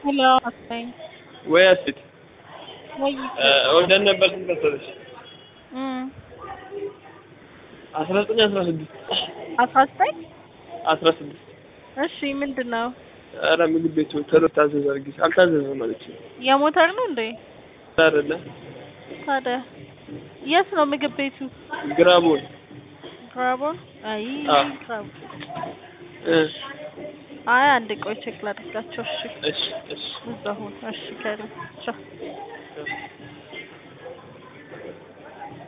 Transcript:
ሄሎ አስጠኝ ወይ አስቴት ወይ ወደን ነበር ስንት መሰለሽ? እም አስራ ዘጠኝ አስራ ስድስት አስራ ዘጠኝ አስራ ስድስት እሺ ምንድን ነው ኧረ ምግብ ቤቱ ቶሎ ታዘዝ አድርጊ አልታዘዘም አለች። የሞተር ነው እንዴ አይደለ ታዲያ የት ነው ምግብ ቤቱ ግራቦን ግራቦን አይ አዎ። ግራቦን እ አይ አንድ ቆይ ቼክ ላድርጋቸው እሺ እሺ እሺ እዛው እሺ ከሪ ቻው